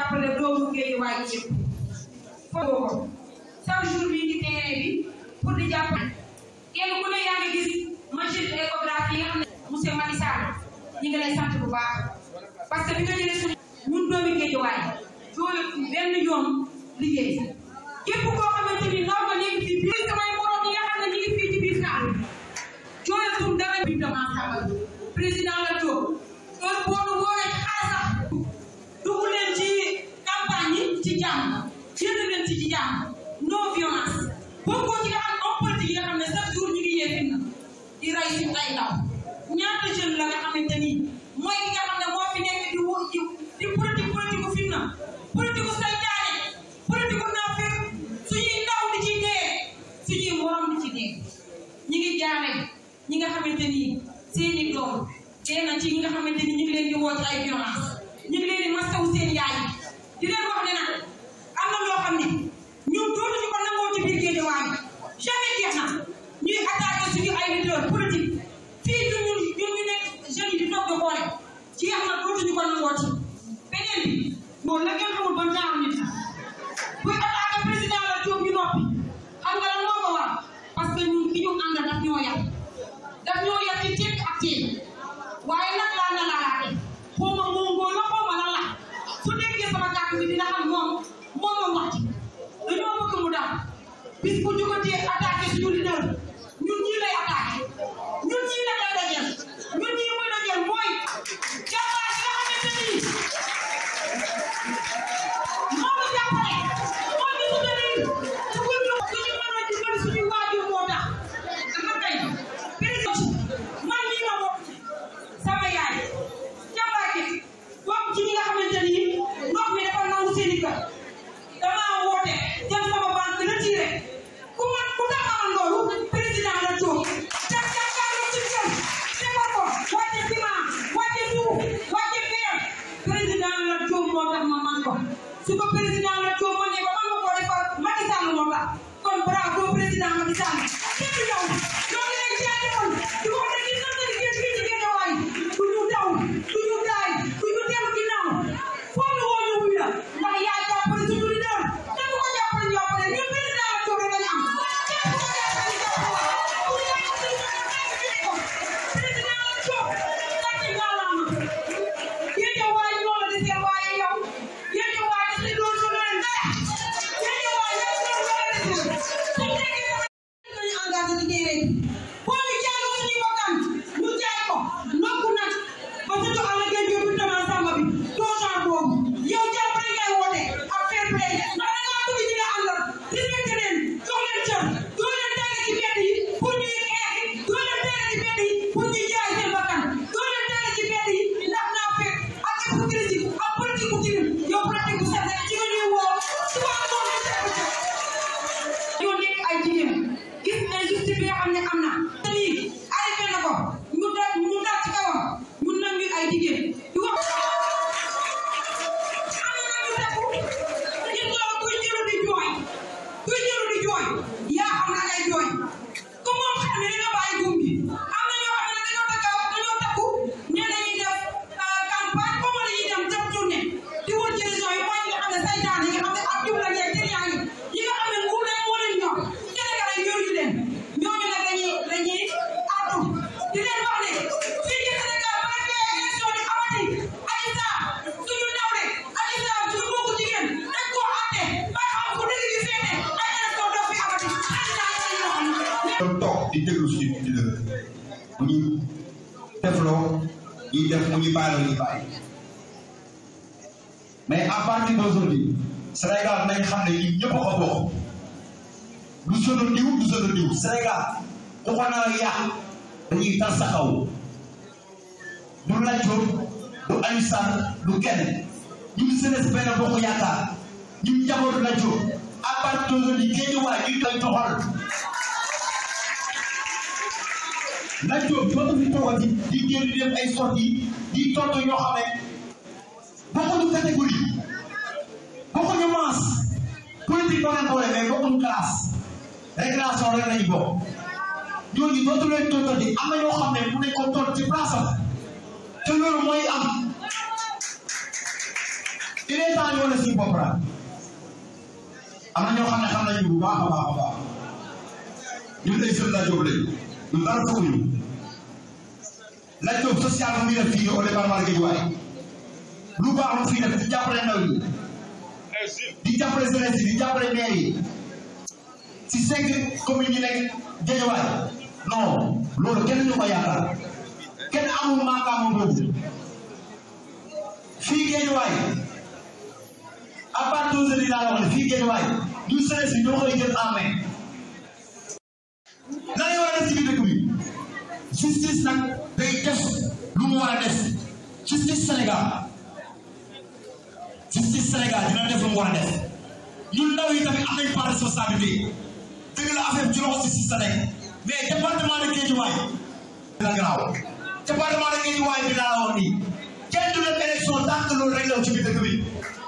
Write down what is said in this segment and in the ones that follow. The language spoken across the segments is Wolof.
jàppale doomu Guédiawaye yëpp foofu ko chaque jour bi ngi terrain bi pour di jàppale kenn ku ne yaa ngi gis machine échographie yi nga xam ne monsieur Macky Sall ñi ngi lay sant bu baax parce que bi nga jëlee suñu ñun doomi Guédiawaye jooyu benn yoon liggéey képp koo xamante ni ndaw nga nekk fii biir samay morom yi nga xam ne ñu ngi fii ci biir Saalum jooyatum dara bi dama xamal président la Diop heure boo nu woowee ci xaalis sax dugg leen ci campagne yi ci jàmm génn leen ci ci jàmm non violence bokkoo ci nga xam homme politique yi nga xam ne chaque jour ñu ngi yee fitna di rey si ay ndaw ñaata jeune la nga xamante ni mooy ki nga xam ne moo fi nekk di wu di di politique politique bu fitna politique bu saytaane politique bu naafeq suñuy ndaw di ci dee suñuy morom di ci dee ñi ngi jaare ñi nga xamante ni seeni doom dee na ci ñi nga xamante ni ñu ngi leen di woo ci ay violence ñu ngi leen di masawu seen yaay di leen wax ne nag am na loo xam ne ñun dootuñu ko nangoo ci biir Guédiawaye jamais jeex na ñuy attaqué suñu ay leader politique fii ñun ñun ñun ñu nekk jeunes yi di toog di xoole jeex na dootuñu ko nangoo ci beneen bi bon la ngeen xamul ban genre nit la buy attaqué président la Diop ñu noppi xam nga lan moo ko waral parce que ñun ki ñu ànd daf ñoo yar daf ñoo yar ci tekk ak teen waaye nag laa na laalaate xaw ma mongoo la xaw ma lan la su déggee sama kàddu bi dina xam moom moom moom wax ci dañoo bëgg mu daal bis bu jógatee attaqué suñu leader ñun ñii lay attaqué ñun ñii la koy dajeel ñun ñii muy dajeel mooy jàmbaar yi nga xamante ni moom la jàppale moo ñu soutenir su ko ñu suñu mën a dimbali suñu waajur moo tax dama tey président man mii ma bokk sama yaay jàmbaar gi bokk ci ñi nga xamante ni ndox mi dafa nangu seen i kër damaa woote jël sama banque retiré ku man ku taxawal loolu président la Diop def jàkkaarloo ci kër defar ko wàcce ciment wàcce suuf wàcce fer président la Diop moo tax ma man ko su ko président la Diop ma ne ko man ma koo defar Macky Sall moo tax kon bravo président Macky Sall képp yow ñoo ngi lay jaajëfal di ko ne gis nañ ne fii ci Guédiawaye du ñu daw du ñu daay du ñu dellu ginnaaw foo ñu woo ñu wuy la ndax yaa jàppale suñu leader te bu ko jàppale ñu jàppale ñun président la Diop rek lañu am képp ku ko jàppale ñu jàppale ku yaay ko suñu ko président la Diop gàcce ngaalaama Guédiawaye ñoo la desee waaye yow Guédiawaye daf leen doon solo leen dara Guédiawaye yow doon solo leen dara su nekkee dañu engagé ci terrain bi boo ñu jaayoo suñuy bakkan ñu jaay ko nokku nag ba sa jox àll ngeen yóbbu tamit sàmm bi doo genre boobu yow jàppale ngay woote ak fair play ndax da ngaa bëgg ñu ne àndal respecté leen jox leen cër doo leen tàgge ci mbedd yi pour ñuy xeex doo leen tàgge ci mbedd yi pour ñuy jaay seen bakkan doo leen tàgge ci mbedd yi ndax naa fekk ak hypocrisie ak politique bu tilim yow pratique bu set rek ci nga ñuy woo suba ngoon ñu teg ko ci ñoo nekk ay jigéen gis injustice bi nga xam ne am na te lii arrêté na ko ñu dal ñu dal ci kawam ñun nag ñu ay jigéen di wax am na ñu takku ñun loolu kuy jëlu di jooy kuy jëlu di jooy yaa xam na ngay jooy ku moom xam ne danga bàyyi góom bi am na ñoo xam ne dañoo takkaw dañoo takku ñe dañuy def campagne comme dañuy dem def tournée di wër ci région yi mooy ñi nga xam ne saytaan yi nga xam ne ak jubla yeeg triant yi yi nga xam ne nguur leen moo leen ñor Sénégal yi yoruñu leen ñooñu nag dañuy dañuy àddu di leen wax ne fii ci Sénégal bu nekkee élection di amati Adji Sarr suñu nawle Adji Sarr suñu mbokku jigéen dañ koo àtte ba xam fu dëgg gi féete ay élection doo fi amati Adji Sarr yi ñoo xam ne doon toog di déglu suñu leader mu ñu defloo ñuy def mu ñu bàyyiloo ñu bàyyi mais à partir d'aujourd'hui Sénégal nañ xam ne ñun ñëpp a ko bokk du sunu diw du sunu diw Sénégal ku ko nar a yàq dañuy tas sa kaw du Lat Diop du Aliou Sall du kenn ñun jeunesse benn bokk yaakaar ñun njabootu Lat Diop à partir d'aujourd'hui Guédiawaye ñu koy doxal Lat Diop dootu fi toogati di génn di def ay sorties di tontu ñoo xam ne bokkuñu catégorie bokkuñu masse politique boo leen boole mais bokkuñu classe récréation rek lañu bokk ñooñu dootu leen tontati am na ñoo xam ne mu nañ ko tont ci place am te loolu mooy am il est temps ñu wane suñu bopp la am na ñoo xam ne xam nañu bu baax a baax a baax ñun ay sën la jóg lañu ñu dara foofu la jóg social bu muy def fii au département de Guédiawaye lu baax lu fii def di jàppale ndaw yi di jàppale jeunesse yi di jàppale maire yi si cinq communes yi nekk Guédiawaye non loolu kenn ñu ko yaakaar kenn amul maakaama boobu fii Guédiawaye à part d'aujourd'hui laa la wax ne fii Guédiawaye ñu jeunesse yi ñoo koy jël en main nan la war a def ci biir dëkk bi justice nag day def lu mu war a def justice Sénégal justice Sénégal dina def lu mu war a def ñun ndaw yi tamit am nañ part de responsabilité dëgg la affaire bi ci loxo justice sa nekk mais département de Guédiawaye dina garaaw département de Guédiawaye bi laa la wax nii kenn du dem élection tant que loolu rek la ci biir dëkk bi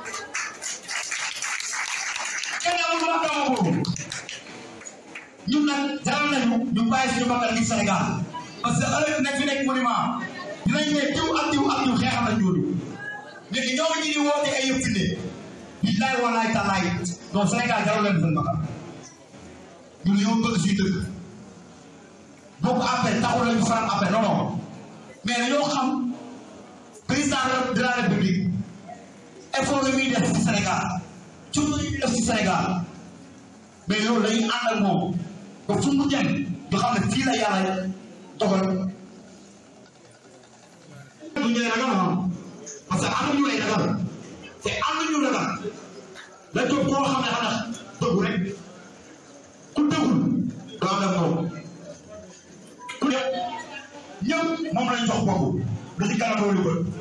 kenn amul maakaama boobu ñun nag jaral nañu ñu bàyyi suñu bakkan ngir Sénégal parce que ëllëg nekk fi nekk monument dinañ ne diw ak diw ak diw xeexal nañ ñooñu léegi ñoom ñi di woote ay yëpp fi ne billaay walaay talaay non Sénégal jaral leen seen bakkan ñun yow bëgg suñu dëkk bokk affaire taxul lañu faral affaire non non mais dañoo xam président de la république effort la muy def ci Sénégal coono yi muy def ci Sénégal mais loolu dañuy ànd ak moom ba fu mu dem ñu xam ne fii la yàlla dogal du ñu ragal ah parce que am na ñu lay ragal te am na ñu ragal la jóg koo xam ne xam na dëggu rek ku dëggul doo ànd ak moom ku ne ñëpp moom lañ jox bopp lu ci kanam loolu ko